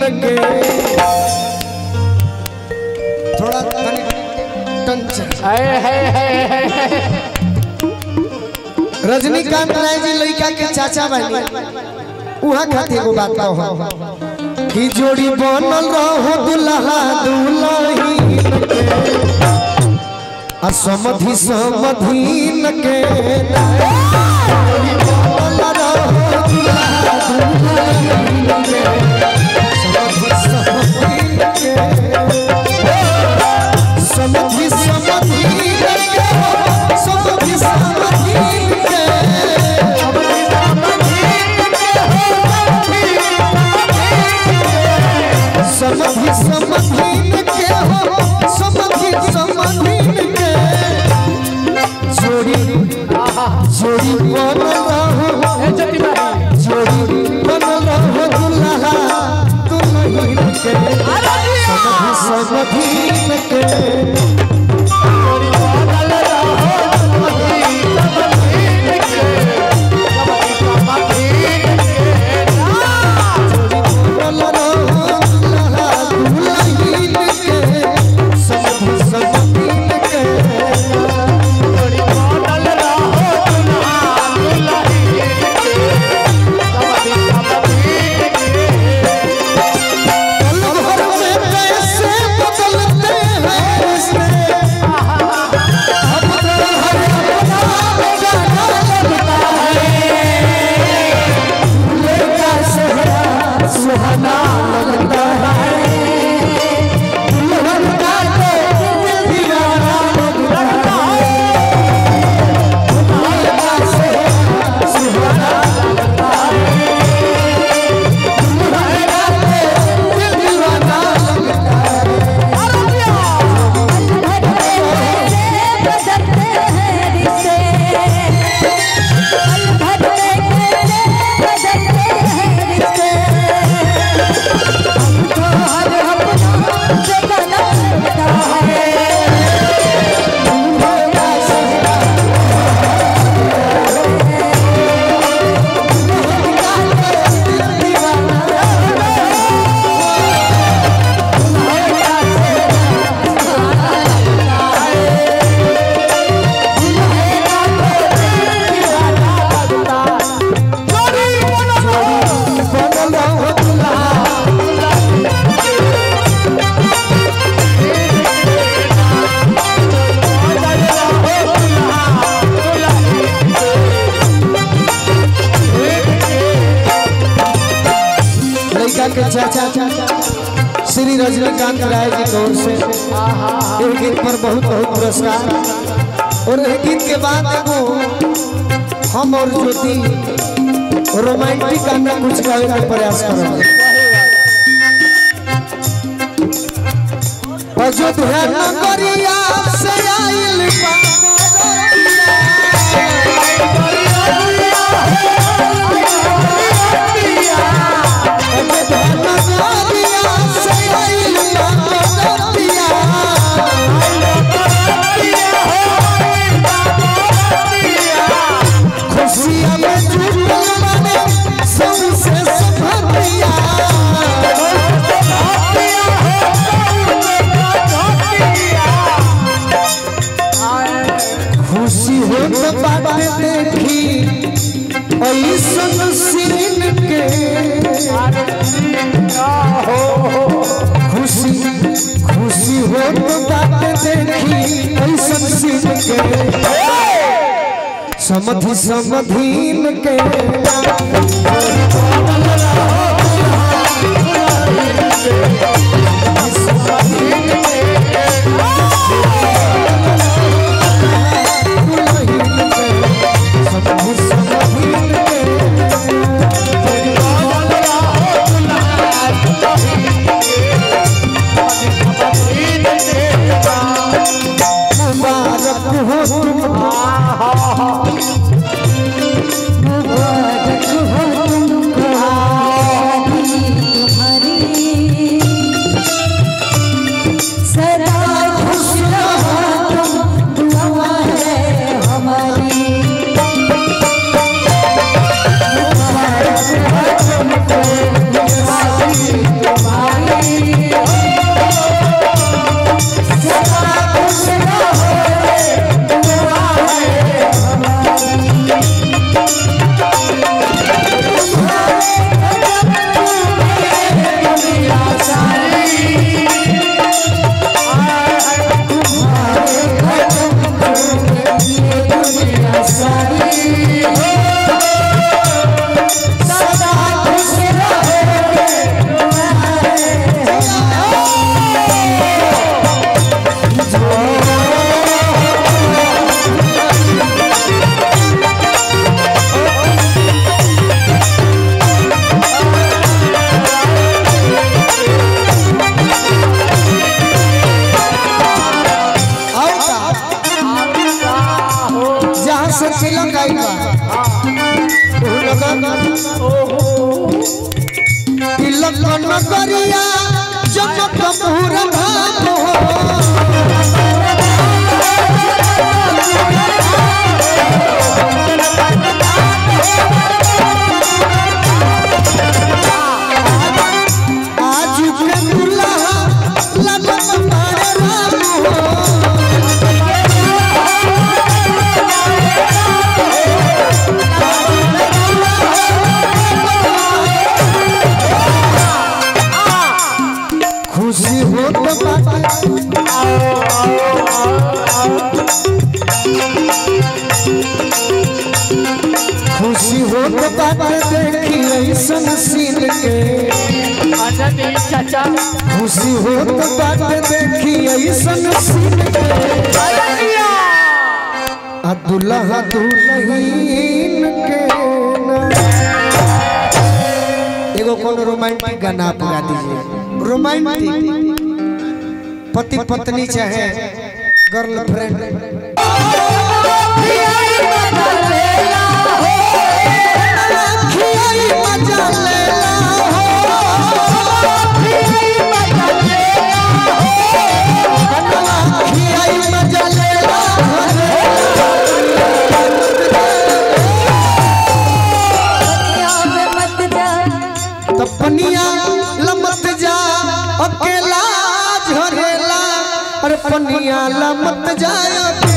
के थोड़ा तनी टंच है है है है रजनीकांत राय जी लड़का के चाचा बनी उहा खातिर एगो बात कहो कि जोड़ी बनल रहो दुल्हा दुल्हीन के आ समधि समधीन के जोड़ी बनल रहो दुल्हा दुल्हीन के, समधि समधीन के। समधि समधीन के, समधि समधीन के। समधि समधीन के हो समधि समधीन के जोड़ी जोड़ी बनल रहो ए चली भाई जोड़ी बनल रहो दुल्हा दुल्हन के समधि समधीन के बनल रहो दुल्हा दुल्हन के समधि समधीन के पल भर में कैसे बदलते हैं रिश्ते अब तो हर अपना जाना लगता है भूले का सहरा सुहाना लगता है दुल्हन का तो दिल दीवाना लगता है भूले का सहरा सुहाना लगता है दुल्हन का तो दिल दीवाना लगता है बनल रहो दुल्हा लड़का के चाचा श्री रजनीकांत राय जी की ओर से एक गीत पर बहुत बहुत पुरस्कार और एक गीत के बाद एगो हम और ज्योति रोमांटिक गाना कुछ गावे का प्रयास करेंगे अयोध्या नगरिया से आइल नगरिया से आइल खुशियाँ में जुटल बने सबसे सफरिया खुशी हो तो बात देखी ऐसन सीन के खुशी खुशी हो तो बात देखी ऐसन सीन के समधि समधीन के समधि समधीन के मुबारक हो तुमको मुबारक हो तुमको नगरिया जनकपुर धाम हो आज के दुल्हा लगत मारे राम हो खुशी होत बाटे खुशी होत बाटे देखी ऐसन सीन के आनंद चाचा खुशी होत बाटे देखी ऐसन सीन के आ दुल्हा दुल्हीन के ना। एगो कोनो रोमांटिक गाना आप गा दीजिए रोमांटिक पति पत्नी चाहे गर्लफ्रेंड पनिया लमत जा अकेला झरेला अरे पनिया लमत जा